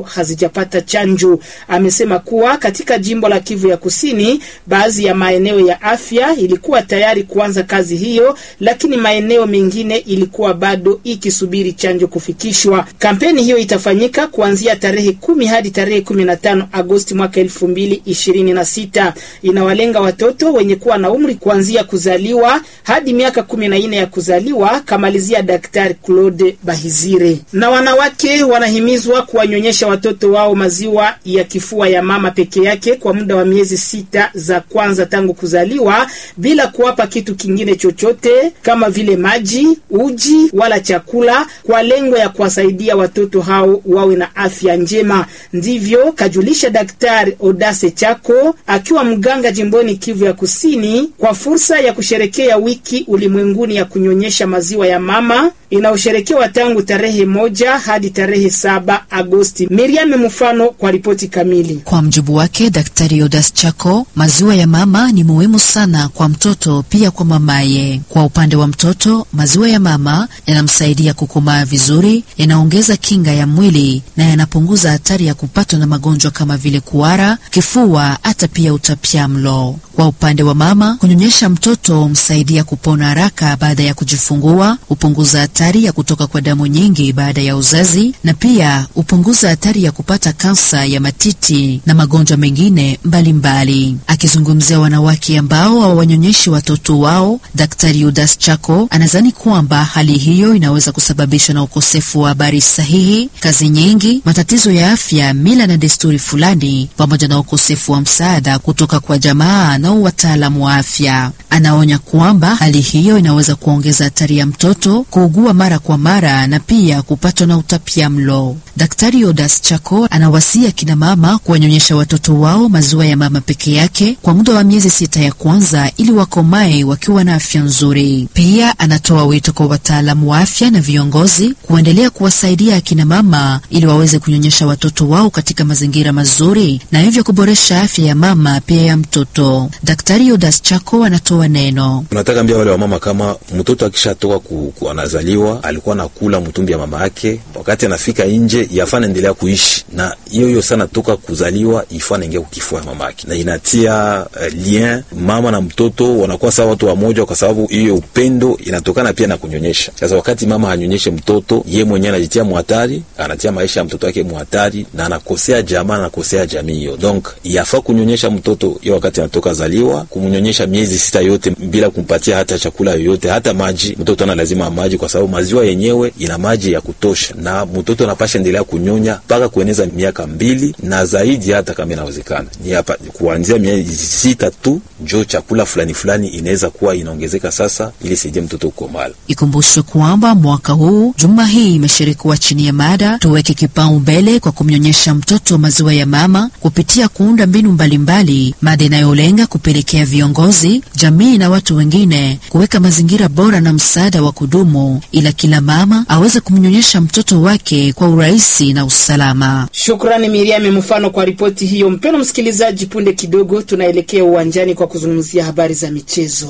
hazijapata chanjo. Amesema kuwa katika jimbo la Kivu ya Kusini, baadhi ya maeneo ya afya ilikuwa tayari kuanza kazi hiyo, lakini maeneo mengine ilikuwa bado ikisubiri chanjo kufikishwa. Kampeni hiyo itafanyika kuanzia tarehe kumi hadi tarehe kumi na tano Agosti mwaka elfu mbili ishirini na sita. Inawalenga watoto wenye kuwa na umri kuanzia kuzaliwa hadi miaka kumi na nne ya kuzaliwa, kamalizia Daktari Claude Bahizire. Na wanawake wanahimizwa kuwanyonyesha watoto wao maziwa ya kifua ya mama peke yake kwa muda wa miezi sita za kwanza tangu kuzaliwa bila kuwapa kitu kingine chochote kama vile maji, uji wala chakula kwa lengo ya kuwasaidia watoto hao wawe na afya njema. Ndivyo kajulisha Daktari Odase Chako akiwa mganga jimboni Kivu ya Kusini kwa fursa ya kusherekea wiki ulimwenguni ya kunyonyesha maziwa ya mama inayosherekewa tangu tarehe moja hadi tarehe saba Agosti. Miriam Mfano kwa ripoti kamili. Kwa mjibu wake Daktari Odas Chako, maziwa ya mama ni muhimu sana kwa mtoto pia kwa mamaye. Kwa upande wa mtoto, maziwa ya mama yanamsaidia kukomaa vizuri, yanaongeza kinga ya mwili na yanapunguza hatari ya kupatwa na magonjwa kama vile kuhara, kifua, hata pia utapiamlo. Kwa upande wa mama, kunyonyesha mtoto humsaidia kupona haraka baada ya kujifungua, hupunguza hatari ya kutoka kwa damu nyingi baada ya uzazi na pia hupunguza hatari ya kupata kansa ya matiti na magonjwa mengine mbalimbali. Akizungumzia wanawake ambao hawanyonyeshi watoto wao, Daktari Udas Chako anadhani kwamba hali hiyo inaweza kusababishwa na ukosefu wa habari sahihi, kazi nyingi, matatizo ya afya, mila na desturi fulani, pamoja na ukosefu wa msaada kutoka kwa jamaa na wataalamu wa afya. Anaonya kwamba hali hiyo inaweza kuongeza hatari ya mtoto kuugua mara kwa mara na pia kupatwa na utapiamlo. Daktari Odas Chako anawasia kina mama kuwanyonyesha watoto wao maziwa ya mama peke yake kwa muda wa miezi sita ya kwanza ili wakomae wakiwa na afya nzuri. Pia anatoa wito kwa wataalamu wa afya na viongozi kuendelea kuwasaidia akina mama ili waweze kunyonyesha watoto wao katika mazingira mazuri na hivyo kuboresha afya ya mama pia ya mtoto. Daktari Odas Chako anatoa neno. Tunataka ambia wale wamama kama mtoto akishatoka ku, ku anazaliwa alikuwa nakula mtumbi ya mama yake, wakati anafika nje yafaa naendelea kuishi na hiyo hiyo sana, toka kuzaliwa ifaa naingia kukifua mama yake, na inatia uh, lien mama na mtoto wanakuwa sawa watu wamoja, kwa sababu hiyo upendo inatokana pia na kunyonyesha. Sasa wakati mama hanyonyeshe mtoto, ye mwenyewe anajitia muhatari, anatia maisha ya mtoto wake muhatari, na anakosea jamaa, anakosea jamii hiyo. Donc yafaa kunyonyesha mtoto hiyo wakati anatoka zaliwa, kumnyonyesha miezi sita yote bila kumpatia hata chakula yoyote, hata maji. Mtoto ana lazima maji, kwa sababu maziwa yenyewe ina maji ya kutosha, na mtoto anapasha endelea kunyonya mpaka kueneza miaka mbili na zaidi, hata kama inawezekana ni hapa kuanzia miezi sita tu, njo chakula fulani fulani inaweza kuwa inaongezeka sasa, ili saidie mtoto kukomala. Ikumbushwe kwamba mwaka huu juma hii imeshirikiwa chini ya mada tuweke kipaumbele kwa kumnyonyesha mtoto maziwa ya mama kupitia kuunda mbinu mbalimbali, mada inayolenga kupelekea viongozi, jamii na watu wengine kuweka mazingira bora na msaada wa kudumu, ila kila mama aweze kumnyonyesha mtoto wake kwa urahisi na usalama. Shukrani Miriam Mfano kwa ripoti hiyo. Mpendwa msikilizaji, punde kidogo tunaelekea uwanjani kwa kuzungumzia habari za michezo.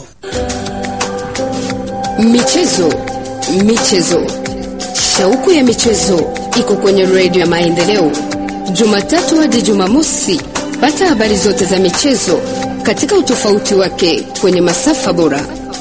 Michezo, michezo, shauku ya michezo iko kwenye redio ya Maendeleo, Jumatatu hadi Jumamosi. Pata habari zote za michezo katika utofauti wake kwenye masafa bora.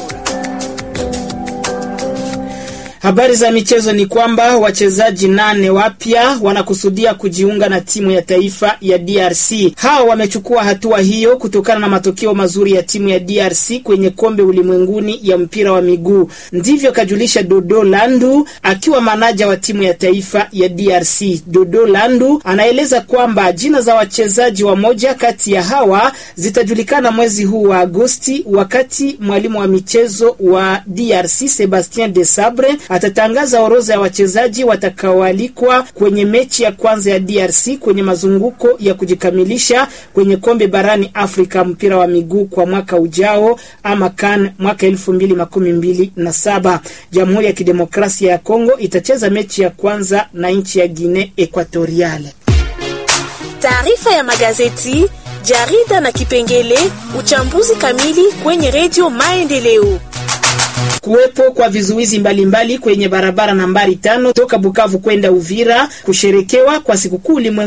Habari za michezo ni kwamba wachezaji nane wapya wanakusudia kujiunga na timu ya taifa ya DRC. Hawa wamechukua hatua hiyo kutokana na matokeo mazuri ya timu ya DRC kwenye kombe ulimwenguni ya mpira wa miguu. Ndivyo kajulisha Dodo Landu akiwa manaja wa timu ya taifa ya DRC. Dodo Landu anaeleza kwamba jina za wachezaji wa moja kati ya hawa zitajulikana mwezi huu wa Agosti, wakati mwalimu wa michezo wa DRC Sebastien Desabre atatangaza orodha ya wachezaji watakaoalikwa kwenye mechi ya kwanza ya DRC kwenye mazunguko ya kujikamilisha kwenye kombe barani Afrika mpira wa miguu kwa mwaka ujao ama CAN mwaka elfu mbili makumi mbili na saba. Jamhuri ya Kidemokrasia ya Kongo itacheza mechi ya kwanza na nchi ya Guinea Equatoriale. Taarifa ya magazeti, jarida na kipengele uchambuzi kamili kwenye redio Maendeleo. Kuwepo kwa vizuizi mbalimbali kwenye barabara nambari tano toka Bukavu kwenda Uvira, kusherekewa kwa sikukuu